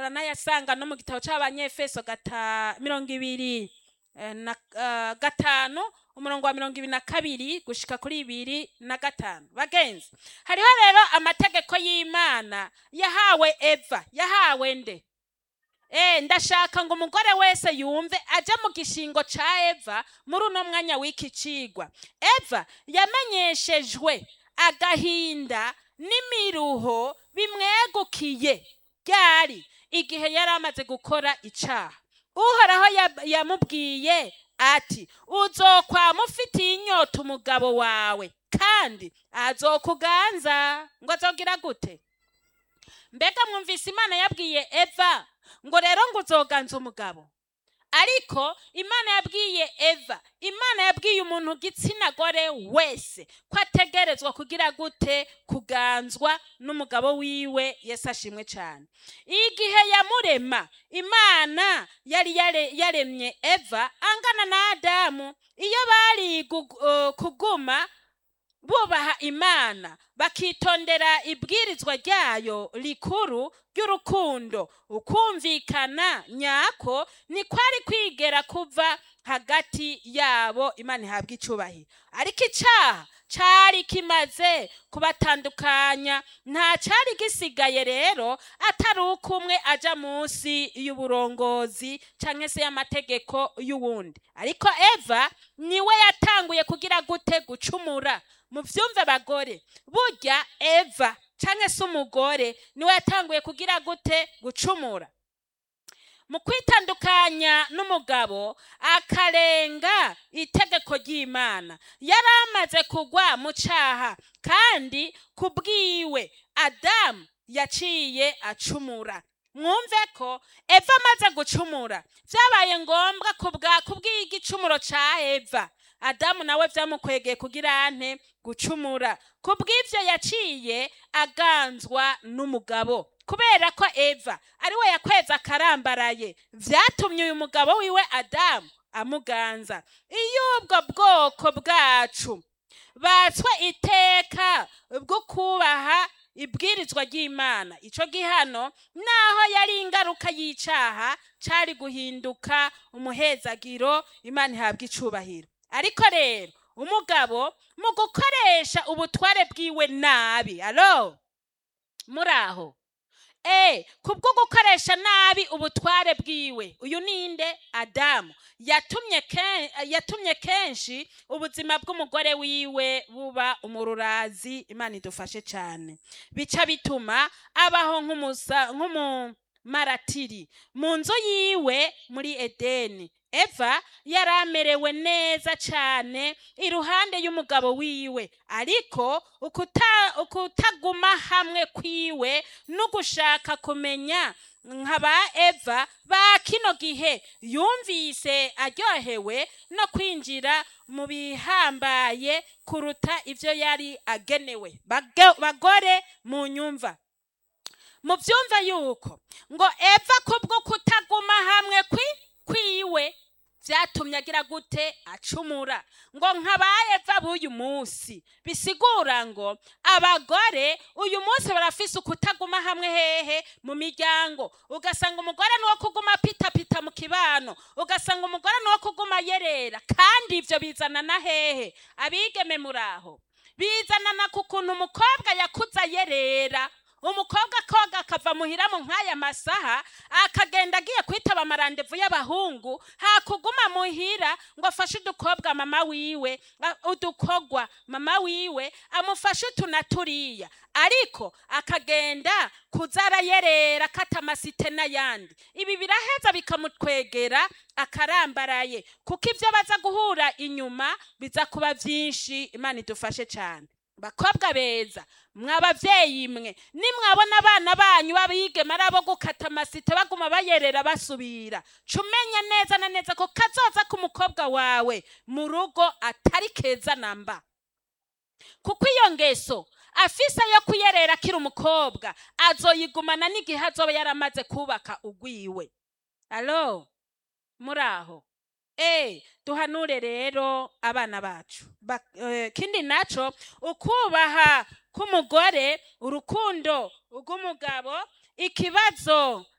muranayasanga no mu gitabo c'abanyefeso gata mirongo ibiri eh, na eh, gatanu umurongo wa mirongo ibiri na kabiri gushika kuri ibiri na gatanu bagenzi hariho rero amategeko y'imana yahawe eva yahawe nde Eh, ndashaka ngo umugore wese yumve aje mu gishingo ca eva muri uno mwanya w'iki cigwa eva yamenyeshejwe agahinda n'imiruho bimwegukiye ryari igihe yari amaze gukora icaha uhoraho yab- yamubwiye ati uzokwama ufitiye inyota umugabo wawe kandi azokuganza ngo azogira gute mbega mwumvise imana yabwiye eva ngo rero ngo uzoganza umugabo ariko imana yabwiye eva imana yabwiye umuntu gitsina gore wese ko ategerezwa kugira gute kuganzwa n'umugabo wiwe yesu ashimwe cyane igihe yamurema imana yari yare- yaremye eva angana na adamu iyo bari gu- uh, kuguma bubaha imana bakitondera ibwirizwa ryayo rikuru ry'urukundo ukumvikana nyako ni kwari kwigera kuva hagati yabo imana ihabwa icubahiro ariko icaha cari kimaze kubatandukanya nta cari gisigaye rero atari uko umwe aja munsi y'uburongozi canke se y'amategeko y'uwundi ariko eva niwe yatanguye kugira gute gucumura muvyumve bagore burya eva canke se umugore niwe yatanguye kugira gute gucumura mu kwitandukanya n'umugabo akarenga itegeko ry'imana yari amaze kugwa mu caha kandi ku bwiwe adamu yaciye acumura mwumve ko eva amaze gucumura vyabaye ngombwa kubwa kubw'igicumuro ca eva adamu nawe vyamukwegeye kugira ante gucumura kubw'ivyo yaciye aganzwa n'umugabo kubera ko eva ari we yakweza akarambaraye vyatumye uyu mugabo wiwe adamu amuganza iyo ubwo bwoko bwacu batswe iteka bwo kubaha ibwirizwa ry'imana ico gihano naho yari ingaruka y'icaha cari guhinduka umuhezagiro imana ihabwa icubahiro ariko rero umugabo mu gukoresha ubutware bwiwe nabi alo muraho Eh, kubwo gukoresha nabi ubutware bwiwe uyu ninde adamu yatumye ken, yatumye kenshi ubuzima bw'umugore wiwe buba umururazi imana idufashe cyane bica bituma abaho nk'umusa nk'umumaratiri mu nzu yiwe muri edeni eva yari amerewe neza cyane iruhande y'umugabo wiwe ariko ukuta- ukutaguma hamwe kwiwe no gushaka kumenya nka ba eva ba kino gihe yumvise aryohewe no kwinjira mu bihambaye kuruta ibyo yari agenewe Bage- bagore mu nyumva mu byumva yuko ngo eva kubwo kutaguma hamwe kwi kwiwe byatumye agira gute acumura ngo nkabaye eva b'uyu munsi bisigura ngo abagore uyu munsi barafise ukutaguma hamwe hehe mu miryango ugasanga umugore ni uwo kuguma pitapita mu kibano ugasanga umugore ni uwo kuguma yerera kandi ibyo bizana na hehe abigeme muraho bizanana ku kuntu umukobwa yakuze ayerera umukobwa koga akava muhira mu nk'aya masaha akagenda agiye kwitaba amarandevu y'abahungu hakuguma muhira ngo afashe udukobwa mama wiwe a- udukogwa mama wiwe amufashe utu na turiya ariko akagenda kuza arayerera akata amasite n'ayandi ibi biraheza bikamutwegera akarambaraye kuko ibyo baza guhura inyuma biza kuba byinshi imana idufashe cyane bakobwa beza mwabavyeyi mwe nimwabona abana banyu babigema ari abo gukata amasite baguma bayerera basubira cumenye neza na neza ko kazoza k'umukobwa wawe mu rugo atari keza namba kuko iyo ngeso afise yo kuyerera akiri umukobwa azoyigumana n'igihe azoba yaramaze kubaka ugwiwe alo muraho Eh, duhanure rero abana bacu Ba- eh, kindi naco ukubaha k'umugore urukundo rw'umugabo ikibazo